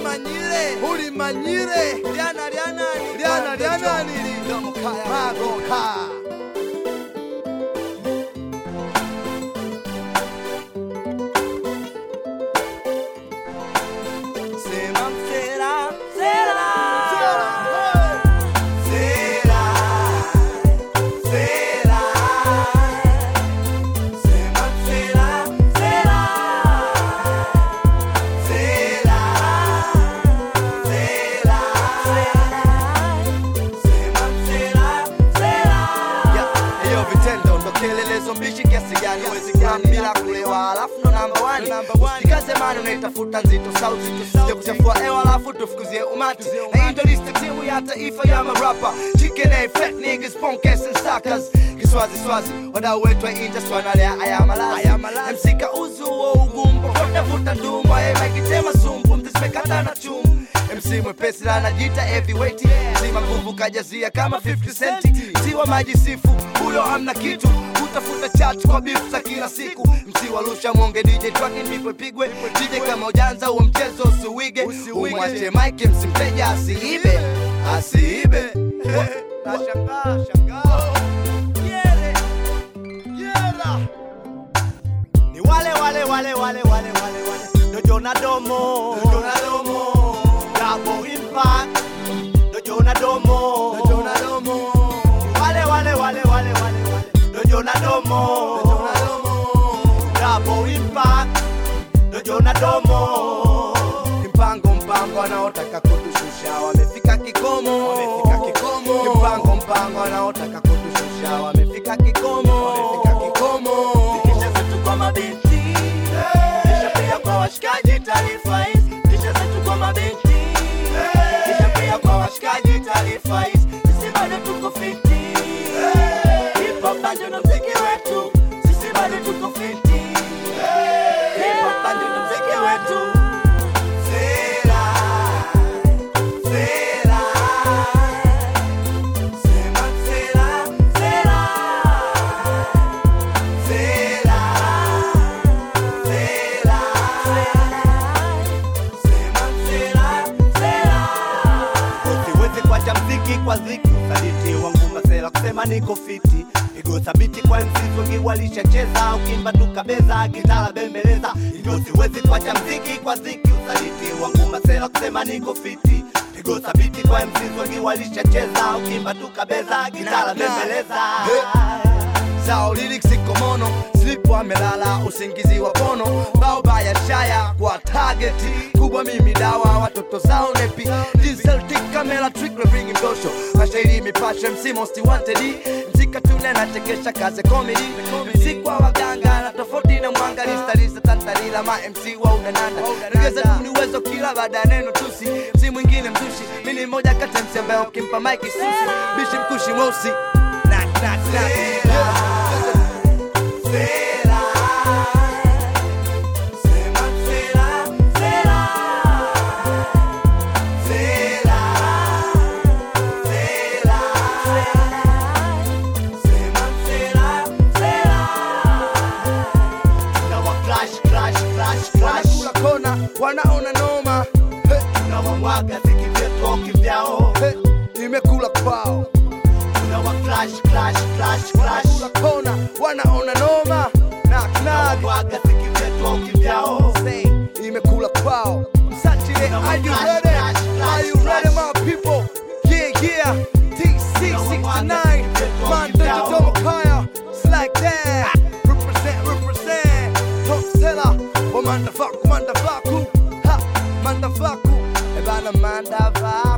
ulimanyire ulimanyire lyana lyanani lyana lyanani magoka Sema msela, msela. Sela, Msela, msela. Sema msela, msela. Msela, msela. Sema msela, msela. Ya, hiyo vitendo ndo kielelezo mbishi kiasi gani huwezi gani bila kulewa alafu ndo namba wani usikaze mani unaitafuta nzito sauti sija kuchafua hewa alafu tufukuzie umati na hii ndo list ya timu ya taifa ya marapa chicken A, fat niggas punkers and suckers kiswazi swazi wadau wetu wa industry wanalea ayamalazi msika uzu wa ugumbo kotafuta ndumba yemakitema sumbu mtisimekata na chumbu MC mwepesi la anajita heavyweight Mzima nguvu kajazia kama 50 centi Msiwa maji sifu, huyo amna kitu Utafuta chat kwa beef za kila siku Msiwa lusha mwonge DJ twaki ndipo ipigwe DJ kama ujanza huo mchezo usiwige Umwache mike msimteja asiibe Asiibe Nashangaa, shangaa Yere Yera Ni wale wale wale wale wale wale wale Dojo na domo Dojo na domo Double impact Dojo na domo Dojo na domo Wale wale wale wale wale wale Dojo na domo Dojo na domo Double impact Dojo na domo mpango mpango wanaotaka kutushusha wamefika kikomo wamefika kikomo mpango mpango wanaotaka kutushusha wamefika kikomo wamefika kikomo Kisha zetu kwa mabinti Kisha pia kwa washikaji taarifa hizi Kisha zetu kwa mabinti Kisha pia kwa washikaji taarifa hizi Sisi bado tuko fiti Hip hop bado ndo mziki wetu Sisi bado tuko fiti Hip hop bado ndo mziki wetu Sela Sela Sema sela Sela Sela, sela, sema sela, sela. Usiwezi kuacha mziki kwa ziki, usaliti wangu masela kusema niko fiti pigo thabiti kwa MCs wengi walishacheza, ukimba tukabeza, gitara bembeleza. Hivyo siwezi kuacha mziki kwa ziki, usaliti wangu masela kusema niko fiti pigo thabiti kwa MCs wengi walishacheza, ukimba tukabeza, gitara bembeleza. zao lyrics iko mono slipo amelala usingizi wa pono bao baya shaya kwa target kubwa mimi dawa watoto zao nepi Celtic camera trick we bring mdosho mashairi mipashe MC most wanted mzika tune na chekesha kaze comedy mzikwa waganga na tofauti na mwanga lista lista tantarila ma MC wa udananda nigeza tu ni uwezo kila baada ya neno tusi si mwingine mzushi mimi ni moja kati ya MC ambaye ukimpa mic susi bishi mkushi mweusi knock knock knock yeah. Sela, sema sela, sela, sela, sela, sema sela, sela. Tunawa clash, clash, clash, clash. wanakula kona wanaona noma Hey, Tunawamwaga ziki vyetu au kivyao. hey, imekula kwao Tunawa clash, clash, clash, clash. wanakula kona wanaona noma knock knock Tunawamwaga ziki vyetu au kivyao. say imekula kwao Msachile, are you Clash, ready? clash, clash, Are you ready clash. my people? Yeah yeah TC69 Man Digital Kaya It's like that Represent represent Top seller Wa mandafaku mandafaku Ha mandafaku Ebana mandava